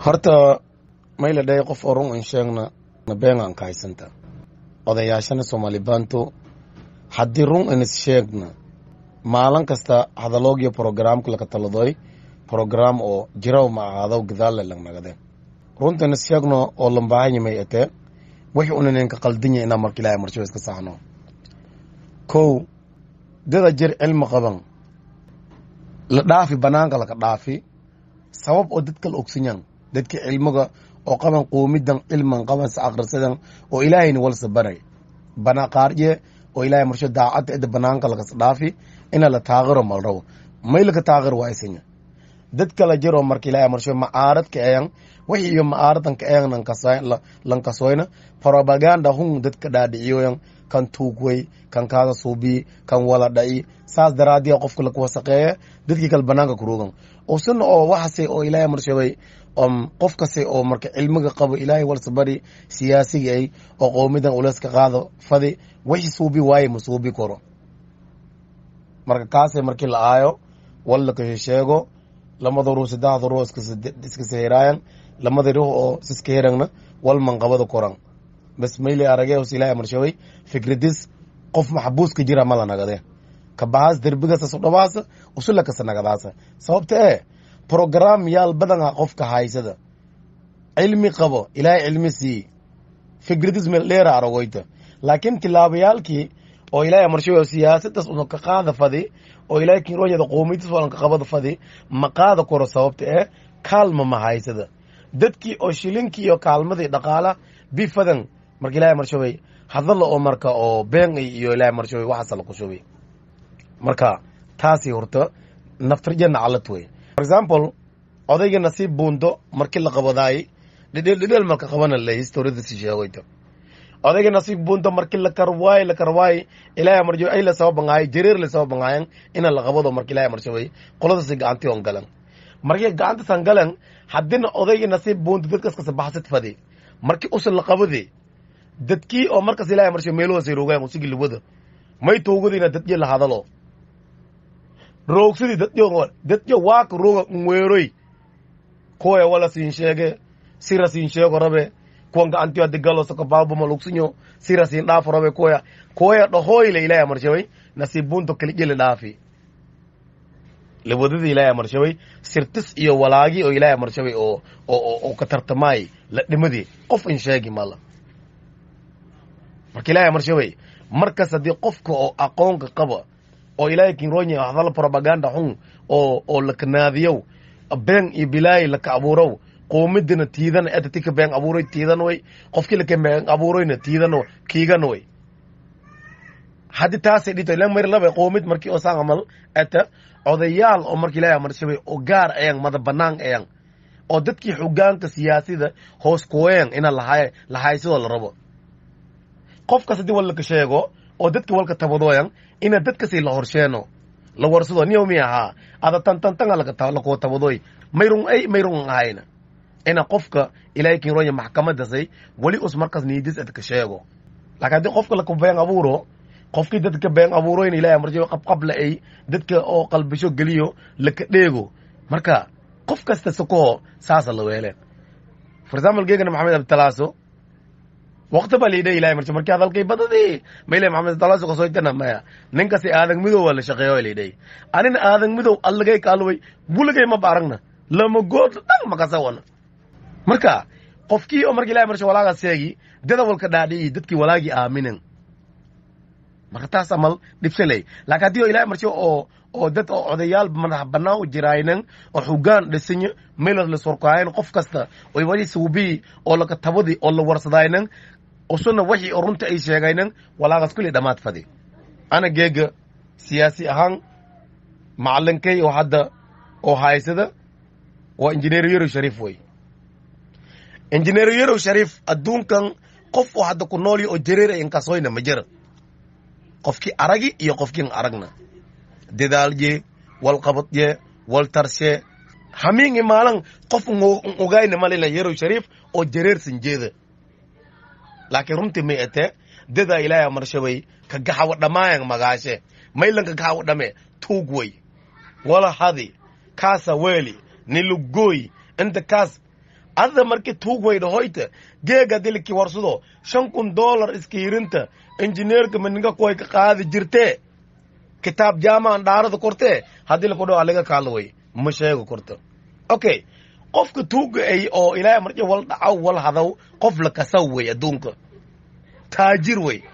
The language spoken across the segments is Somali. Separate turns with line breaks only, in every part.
horta mayla dhahay qof oo run in sheegna na beengaan ka haysanta odayaashana soomaali baanto haddii run inis sheegna maalin kasta hadaloogiyo programka laka taladoy program oo jiraw ma ahaado gadaale langnagade runta inis sheegno oo lambaahanyamay ete wixii unaninka qaldinya inaa marka ilaahay marsho iska saxno kow dada jir cilmi qaban la dhaafi banaanka laka dhaafi sabab oo dadka la ogsanyan dadka cilmiga oo qaban qoomidan cilman qaban sa akhrisadan oo ilaahayna walsa baray bana qaarye oo ilaahay marsho daacadda ida banaanka lakas dhaafi ina la taaqiro malraw may laka taaqir waa isanya dad kala jiroo marka ilaahay marsho macaarad ka eeyan wixii iyo macaaradan ka eeyan lankasoyna propaganda hun dadka dhaadhiciyoyan kan tuugwey kan kaada suubii kan wala dha'i saas daraadiya qofka lakuwasaqeeye dadkii kale banaanka kurugan usuna oo waxase oo ilaahay marshobay qof kase oo marka cilmiga qabo ilaahay walsa bari siyaasiga ay oo qoomidan uleska qaado fadi wixii suubi waaye ma suubi karo marka kaase markii la aayo wal laka sheego lamada ruux saddexda ruux iska sehiraayan lamada ruux oo siska herangna wal manqabada koran bas mayle arage hos ilaahay marshaway fikradis qof maxbuuska jira mala nagade kabahaas derbigasa dhabaasa usula kasa nagadaasa sababta ee program yaal badana qofka haysada cilmi qabo ilaahay cilmi sii fikradis meel dheera aragoyta laakiin tilaabayaalkii oo ilaahay marshawe siyaasadaas una ka qaada fadi oo ilaahay kinronyada qoomiydis walan ka qabada fadi ma qaada koro sababta ee kaalma ma haysada dadkii oo shilinkii iyo kaalmadii dhaqaala bifadan marka ilaahay marshawey hadalla oo marka oo been iyo ilaahay marshawey waxaasa la qushubay marka taasi horta naftarjana calad wey for example odayga nasiib buundo markii la qabadaayey dhidheel dhidheel marka qabana le historiadasi sheegoyta odayga nasiib buundo markii la karwaay la karwaay ilaahay marjo ay la soo bangaay jareer la soo bangaayan ina la qabado marka ilaahay marshawey qoladasi gacantii on galan markii gacantasan galan haddina odayga nasiib buundo dadkas kasabaxsad fadi markii usan la qabade dadkii oo markas ilaahay marsho meelohoosay rogaan usigi lawada may tuugadina dadyo la hadalo roogsadii dadyo dadyo waaka roga nweeroy kuwaya wala siin sheege sira siin sheego rabe kuwan gacantiyo haddi galo soko baabuma lugsinyo sira siin dhaafo rabe kuwaya kuwaya dhahoyle ilaahay marshaway nasiibunto kalijele dhaafi lawadada ilaahay marshaway sirtis iyo walaagi oo ilaahay marshaway oo oo oo ka tartamaay la dhimadii qof in sheegi mala marka ilaahay marshaway markas haddii qofka oo aqoonka qaba oo ilaahay kinronya hadal propaganda xun oo oo lakanaadiyow been iyo bilaayi laka abuurow qoomidina tiidan etatika been abuuroy tiidan way qofkii laka been abuuroyna tiidan kiigan way haddi taasay dhito ilan mar laba qoomid markii oo saan amal eta odayaal oo marka ilaahay marshabay oo gaar ayang mada banaan ayang oo dadkii xogaanka siyaasida hoos kuween ina lahay lahaysidoo la rabo qofkas haddii wal laka sheego oo dadka walka tabadooyan ina dadkasi la horsheeno la warsado niyo mi ahaa ada tantantanga lakuwa tabadoy mayrun ay mayrun ahayna ina qofka ilaahay kinronya maxkamadasay weli us markas niidis adka sheego laakiin haddii qofka laka been abuuro qofkii dadka been abuuroyna ilahay marjo qabqabla ay dadka oo qalbisho geliyo laka dheego marka qof kasta sokoho saasa la weeleen for example geegana maxamed abditalaaso waqti baa liidha ilahay marjo markii hadalkay badadii mayle maxamed abditalaaso kasoytana maya ninkasi aadan midow waa la shaqeeyo liidhay anina aadan midow allagay kaaloway buligay ma baaragna lama good dhan makasawana marka qofkii oo marka ilahay marjo walaaga seegi dada walka dhaadhiyi dadkii walaagii aaminen marka taas amal dhibsaley laakiin haddii oo ilahay marjo oo oo dad oo odayaal madax banaan u jiraaynan oo xugaan dhisinyo meelas la sorkaayan qof kasta oy wali suubii oo laka tabadi oo la warsadaynan usuna wixii oo runta ay sheegaynan walaagas kulli dhammaad fadi ana geega siyaasi ahaan macalinkay oo hadda oo haysada waa injineer yarow shariif wey injineer yarow shariif adduunkan qof oo hadda ku noolyo oo jareera inkasoyna ma jira qofkii aragi iyo qofkiin aragna dadaalye wal qabadye wal tarshe hamiingi maalan qof ogayna malila yarow shariif oo jareersan jeeda laakiin runtii may ete dadaa ilaah marshabay ka gaxawa dhamaayan magaashe maylan ka gaxawa dhame tuug wey wala hadi kaasa weeli nilugoy inta kaas ada marki tuug wayda hoyta geega diliki warsado shan kun dollar iska hirinta injineerka maninga koy ka qaadi jirte kitaab jaamaan dhaarada korte haddii lakodho aliga kaalo way ma sheego korto okay qofka tuuga ay oo ilaahay marja wal dhacaw wal hadaw qof la kasaw wey adduunka taajir wey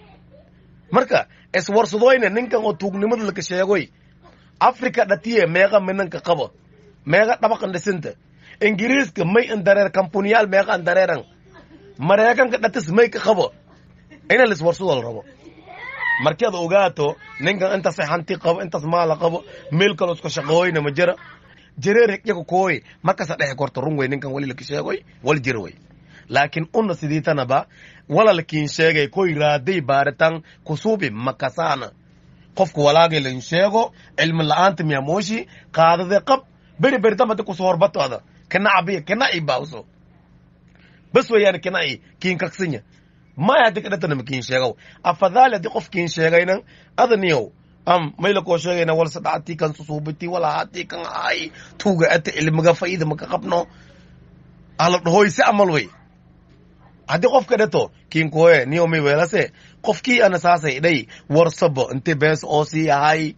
marka iswarsadoyne ninkan oo tuugnimada laka sheegoy africa dhatiye meeqa minanka qabo meeqa dhabaqan dhisinta ingiriiska may an dareer kampuniyaal meeqa an dareeran mareykanka dhatis may ka qabo ina liswarsado la rabo markaad ogaato ninkan intaas hanti qabo intaas maala qabo meel kaloo iska shaqooyna ma jira jireer higyaga kooy markasa dhexe korto run wey ninkan wali laka sheegoy wal jira wey laakiin una sidiitanaba walalkiin sheegay koy raaday baaritaan kusuubi makasaana qofka walaagay lan sheego cilmi la'aanta miyamooshi qaadade qab beri beri dambadi kuso horbato ada kanacabiya kanaci bawso bas weeyaan kanaci kiin kaksinya maya haddi kadhatanama kiin sheegow afadaali haddii qof kiin sheegaynan adaniyow am mayla koo sheegayna wal sadacati kan susuubiti wala hati kan ay tuuga ata cilmiga fa'ida maka qabno ala dhahoyse amal wey haddii qofka dhato kiin kooye niyo may weelase qofkii ana saasay dhay warsabo inti bees oo sii ahay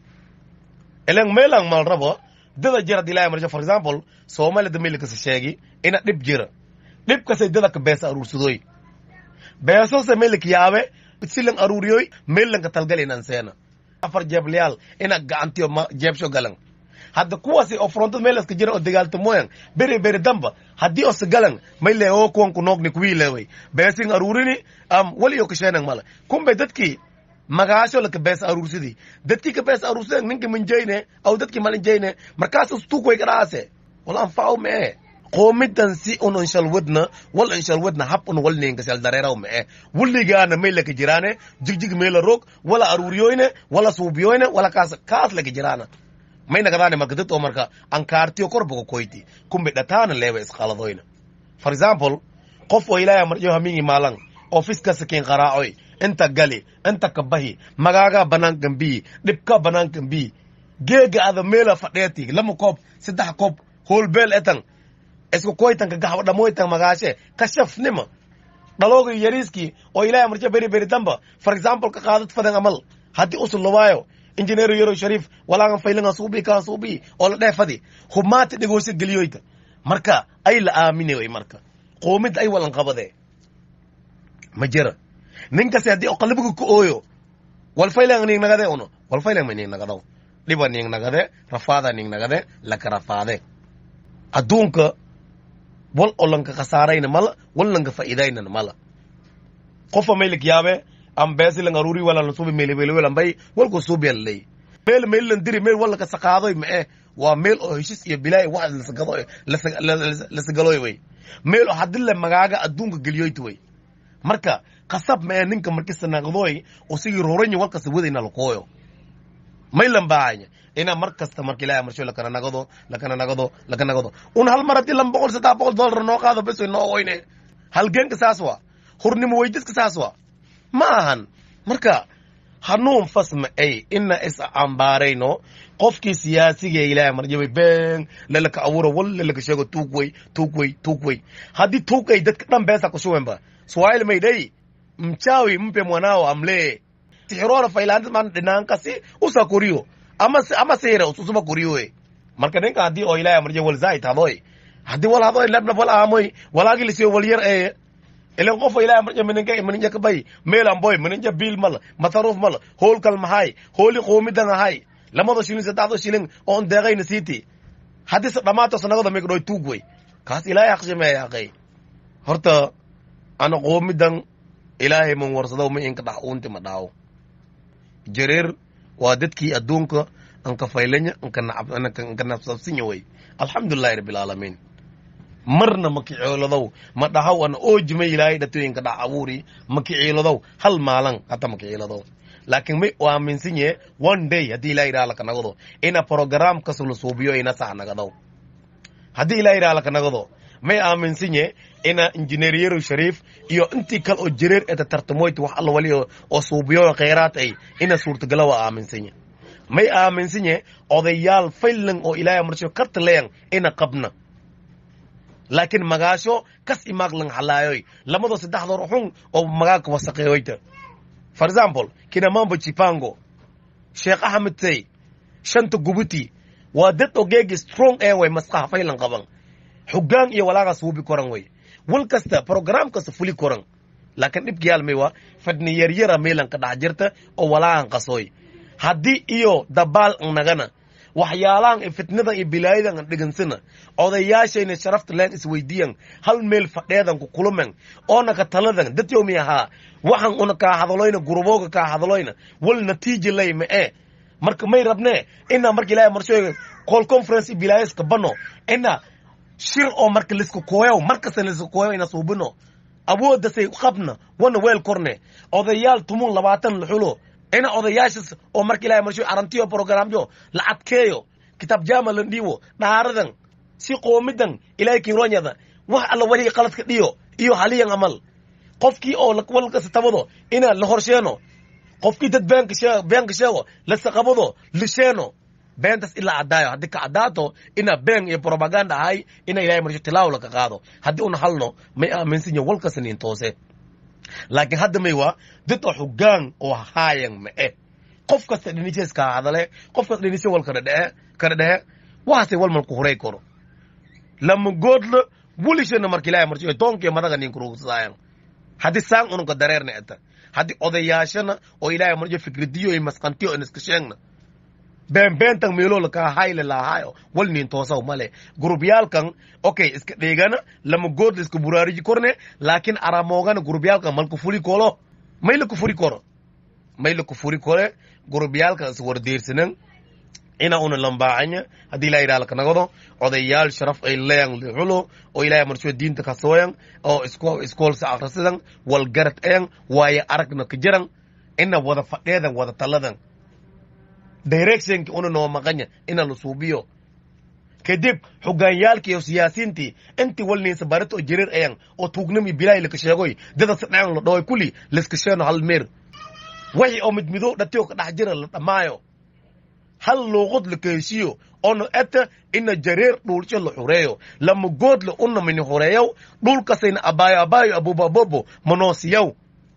ilan meelan mal rabo dada jira hadii ilahay marjo for example soomaalida maylakasi sheegi ina dhib jira dhibkasay dadaka bees aruursadoy beesose meylak yaabe silan aruuriyoy meylanka talgal inan seena afar jeeblayaal ina gacantiyo ma jeebsho galan hadda kuwaasi oo frontad meel iska jira oo dagaaltamoyan beri beri damba haddii oo sagalan mayle oo kuwan ku noogni kuwiileway beesin aruurini am wali oo kasheenan mala kumbe dadkii magaasho laka bees aruursidii dadkii ka bees aruursideen ninka minjayne aw dadkii malinjayne markaas stuukway kadhaase wala anfacaw mee qoomidan si un inshalwadna wal inshalwadna hab un wal ningasel dareeraw mee wulligaana may laka jiraane jigjig meela roog wala aruuriyoyne wala suubiyoyne wala kaas kaas laka jiraana may nagadaane marka dad oo marka ankaartiyo korboga koyti kumbe dhataana leewa isqaladoyna for example qof oo ilaahay marjo hamingi maalan ofiska sakin qaraacoy inta gali inta kabahi magaaga banaankan bii dhibka banaankan bii geega ada meela fadheeti lama koob saddex koob hoolbeel etan isku koytanka gaxwa dhamoytan magaashe kashafnima dhalooga yariiskii oo ilaahay marjo beri beri damba for example ka qaadad fadan amal haddii usul lawaayo injineer yaro sharif walaagan faylinga suubi kaa suubi oo la dheefadi humaati dhigoosa geliyoyta marka ay la aaminay marka qoomid ay walan qabade ma jira ninkasi haddii oo qalbiga ku ooyo wal faylan ning nagade uno wal faylan ning nagadaw dhiba ning nagade rafaada ning nagade laka rafaade adduunka wal oo lanka khasaarayna mala wal lanka faa'iidaynana mala qofa maylik yaabe am beesi lang aruri wala la subi meel meel wala bay wal ko subi lay meel meel lan diri meel wala ka saqaadoy ma eh waa meel oo heshis iyo bilaay wax la sagado la sagaloy way meel oo hadille magaaga adduunka geliyoyt way marka qasab ma ninka markii sanaqdoy oo sigi rooranya walkasta wadayna la kooyo maylan baahanya ina mar kasta marka ilaahay marsho lakana nagado lakana nagado lakana nagado un hal mar haddii lan boqol saddex boqol dollar noo qaado bes way noo oyne halgeenka saas waa hurnimo weydiska saas waa ma ahan marka hanuun fasma ay ina is ambaarayno qofkii siyaasiga ilaahay marjabay been lalaka abuuro wal lalaka sheego tuug wey tuug wey tuug wey haddii tuug ay dadka dhan beesa kushuwenba swahili maydhay mchawi mpe mwanao amlee sixirona faylaantis maan dhinankasi usa koriyo ama ama sihira ususuba koriyoe marka ninka haddii oo ilaahay marja wal zaid hadoy haddii wal hadoy labnab wal aamoy walaagi lisiyo wal yar ee ilan qofa ilahay marja mininka mininja kabay meelan boy mininja biil mala masaruuf mala hoolkal mahay hooli qoomidan ahay lamada shilin saddexdo shilin oon deeqayna siiti haddii se dhammaato sanagada migdhoy tuug wey kaas ilaahay aqshimeeya aqay horta ana qoomidan ilaahay man warsado ma inka dhax uunti ma dhaawo jareer waa dadkii adduunka anka faylanya anka nafsabsinya wey alxamdulilahi rabbi alcaalamiin marna ma kiciiladow ma dhahaw ana oojima ilaahay dhatooyinka dhax abuuri ma kiciiladow hal maalan hata ma kiciiladow laakiin may u aaminsan yahe one day haddii ilahay idhaha laka nagado ina program kasu la suubiyo ina sax nagadow haddii ilahay idhaha laka nagado may aaminsan yahe ina injineeriyaro shariif iyo intii kale oo jareer eta tartamoyta wax alla wali oo suubiyo khayraad ay ina suurtagala waa aaminsan yahe may aaminsan yahe odayaal faylan oo ilaahay marsho kartaleyan ina qabna laakiin magaasho kas imaag lang halaayoy lamadoo saddexdoor xun oo magaaka wasaqeeyoyta for example kinamambo chipango sheekh axmed tay shanta gubuti waa dad ogeegi strong ee way maskaxa faylan qaban xugaan iyo walaagaas wubi koran way wal kasta program kasta fuli koran laakiin dhibkiyaal may waa fadni yaryara meelan ka dhex jirta oo walaagan qasooy haddii iyo dabaal an nagana waxyaalahan iyo fitnadan iyo bilaayadan an dhegansana odayaashayna sharafta leen isweydiiyan hal meel fadheedan ku kulumen oona ka taladan dad yowmi ahaa waxan una kaa hadaloyna gurubooga kaa hadaloyna wal natiija lay ma ee marka may rabne ina marka ilaahay marshoyga call conference iyo bilaayaska bano ina shir oo marka lisku kooyow markasta lisku kooyow ina suubino awoodasay qabna wana weel korne odayaal tumun labaatan luxulo ina odayaashas oo marka ilahay marshoy arantiyo programyo la adkeeyo kitaab jaama la dhiibo dhaaradan si qoomidan ilaahay kinroonyada wax alla waliga qaladka dhiyo iyo haliyan amal qofkii oo walkasta tabado ina la horsheeno qofkii dad beenka sheego beenka sheego lasaqabado lisheeno beentas ilaa caddaayo haddii ka caddaato ina been iyo propaganda ahay ina ilahay marsho tilaawo laka qaado haddii una halno may aaminsan yaho walkasta nin toose laakiin hadda may waa dad oo xugaan oo haayan ma eh qof kasta dhinisees kaa hadale qof kasta dhinise wal kada dhehe kada dhehe waxaase wal malku huray koro lama goodla welishana marka ilahay marsho doonkiyo madaga nin kurugsadaayan haddii saan ununka dareerna eta haddii odayaashana oo ilaahay marjo fikradiyo iyo masqantiyo in iska sheegna beenbeentan meeloo lakaa hayle lahaayo wal nin toosaw male gurubyaalkan okay iska dheegana lama good la iska buraariji korne laakiin aramoogana gurubyaalkan malku furi kolo may laku furi koro may laku furi kore gurubyaalkan is wardeersanan ina una lambaacanya haddii ilahay idhaa lakanagado odayaal sharaf ay leeyan lixulo oo ilahay marsho diinta kasooyan oo isko iskoolsa akrisidan walgarad eyan waaye aragna ka jiran ina wada fadheedan wada taladan directionki una noo maqanya ina la suubiyo kadib xogaanyaalki iyo siyaasiintii intii walniinsa barit oo jirir eyan oo tuugnami bilaahi laka sheegoy dada sadhean la dhahoy kuli laiska sheeno hal meer waxi oo mid midow dhatiyo ka dhex jira la dhammaayo hal luuqad la keesiyo ono eta ina jareer dhulsho la xureeyo lama goodla una mini xureeyow dhulkasayna abaayo abaayo abubabobo manoosiyaw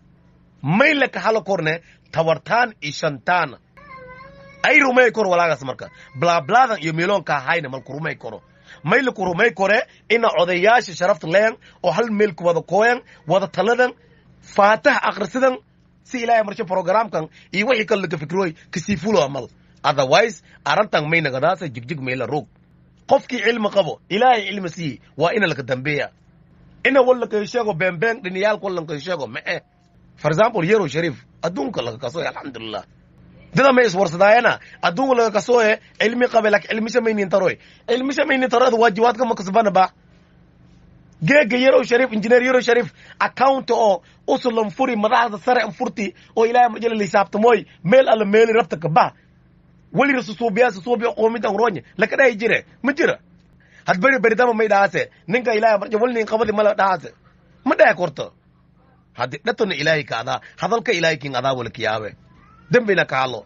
may laka hala korne tawartaan iyo shantaana ay rumay koro walaagaas marka blaabladan iyo meeloonkaa hayna malku rumay koro may laku rumay kore ina odayaasha sharafta leyan oo hal meelku wada kooyan wada taladan faataha akrisidan si ilaahay marsho programkan iyo wixii kale laka fikroy kasii fulo amal otherwise arantan may nagadaasa jigjig meela roog qofkii cilmi qabo ilaahay cilmi siiye waa ina laka dambeeya ina wal laka sheego beenbeen dhiniyaalka wal laka sheego ma eh for example yero sharif adduunka laga kasoy alxamdulilah dada may iswarsadaayana adduunka laga kasooye cilmi qabe lak cilmisha maynin taroy cilmisha maynin taroda waajibaadka makasbana ba geega yarow sharif injineer yarow sharif account oo usulan furi madaxda sare an furti oo ilaahay majala lisaabtamooy meel alla meeli rabta ka bah weli rasusuubiyaa susuubiya qoomidan roonye laka dhahi jire ma jira had beri beridama may dhahaase ninka ilaahay marja walnin qabadi mala dhahaase ma dhahe korto haddi dhatona ilaahay ka adaa hadalka ilaahay kin adaa wala kiyaabe dembina ka hadlo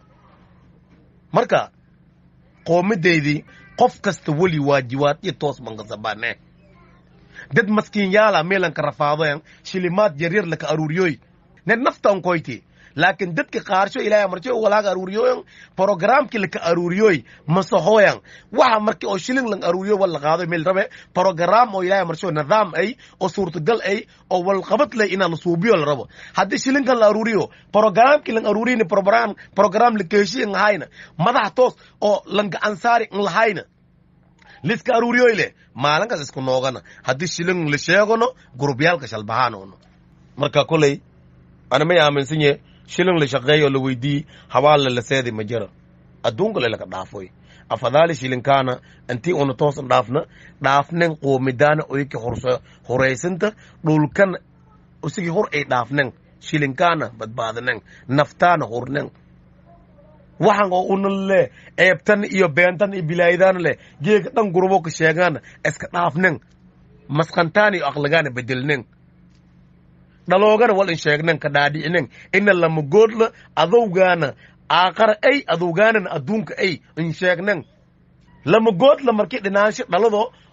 marka qoomidaydii qof kasta weli waajibaad iyo toos bangasabaane dad maskiin yaala meelanka rafaadoyan shilimaad yaryar laka aruuriyoy ne naftan koyti laakiin dadka qaarsho ilaahay marjo walaaga aruuriyoyan programki laka aruuriyoy masahoyan waxa marki oo shilin lang aruuriyo wal qaado meel rabe program oo ilaahay marjo nidaam ay oo suurtagal ay oo wal qabad lay inaan la suubiyo la rabo haddii shilinkan la aruuriyo programki lang aruuriyni program program la keeshiyan hayna madax toos oo lang ansaari lahayna liska aruuriyoy le maalinkaas isku noogana haddii shilin la sheegano gurubyaalka shalbahaanono marka koley ana may aaminsan yahe shilin la shaqeeyo la weydii habaalla la seedi ma jira adduunka le laka dhaafoy afadaali shilinkaana intii una toosan dhaafna dhaafnen qoomidaana oyka horaysanta dhulkan usigi hor ay dhaafnen shilinkaana badbaadanen naftaana hurnen waxan oo una le eebtan iyo beentan iyo bilaayadaana le geega dhan gurubo ka sheegaana iska dhaafnen maskantaan iyo aqligaana bedelnen dhaloogana wal in sheegnen ka dhaadhicinen ina lama goodla adowgaana aaqara ay adowgaanana adduunka ay in sheegnen lama goodla markii dhinaansho dhalado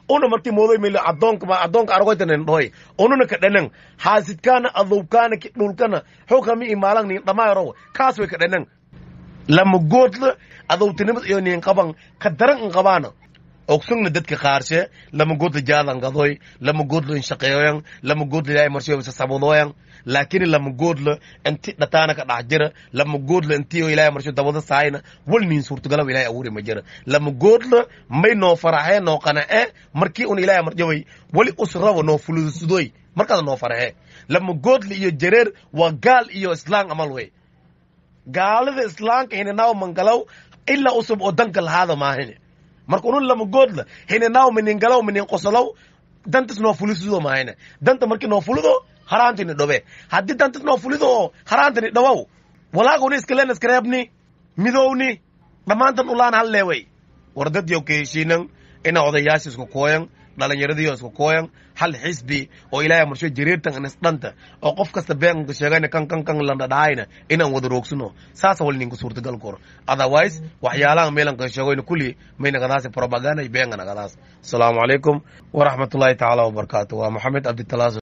una marti moodoy mil adoonka ma adoonka argoytanen dhoy ununa ka dhanan haasidkaana adowkaana ki dhulkana xukami imaalan nin dhamaayro kaas way ka dhanan lama goodla adowtinimad iyo nin qaban ka daran in qabaana ogsugna dadka qaarshe lama goodla jaadan gadoy lama goodla in shaqeeyoyan lama goodla ilaahay marshiyo bisa sabudoyan laakiin lama goodla inti dhataana ka dhax jira lama goodla intii oo ilaahay marshiyo dabada saayna wal nin suurtagalaw ilaahay abuuri ma jira lama goodla may noo faraxee noo qanace markii un ilaahay marjaway wali usraba noo fulusudoy markaas noo faraxe lama goodla iyo jareer waa gaal iyo islaan amal wey gaalada islaanka hininaw mangalaw ilaa usub oo danka lahaada maahine marka unun lama goodla hininaw minin galaw minin qosolow dantas noo fulisudo maahine danta markii noo fulido haraantini dhobe haddii dantas noo fulido oo haraantini dhawow walaaguna iskalen iskareebni midowni dhammaantan ulaan halleeway war dad yow ka heshiinan ina odayaasha isku kooyan dhallinyaradiyo isku kooyan hal xisbi oo ilaahay marsho jariirtan in isdhanta oo qof kasta beenka sheegayna kan kan kan landhadhahayna inaan wada roogsano saasa wal ninka suurtagal koro otherwise waxyaalahan meelanka sheegoyna kulli may nagadaasi propaganda iyo beenga nagadaas asalaamu calaykum waraxmatullaahi tacaala wabarakaatu waa maxamed cabditalaas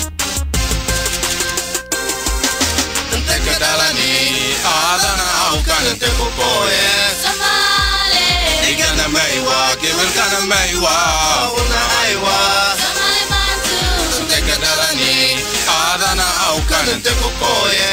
aadana awkanante kukoye igana maywa kibilkana maywa una aywa tekadalani aadana awkanante kukoye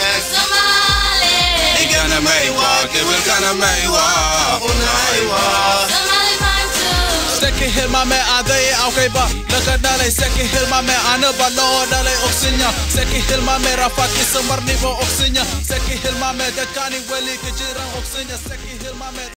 igana maywa kibilkana maywa una aywa
Seki hilmame adai aukaiba Laka dalai seki hilmame anaba loo dalai oksinya Seki hilmame rafaki samar nibo oksinya Seki hilmame dekani weli kejiran oksinya Seki hilmame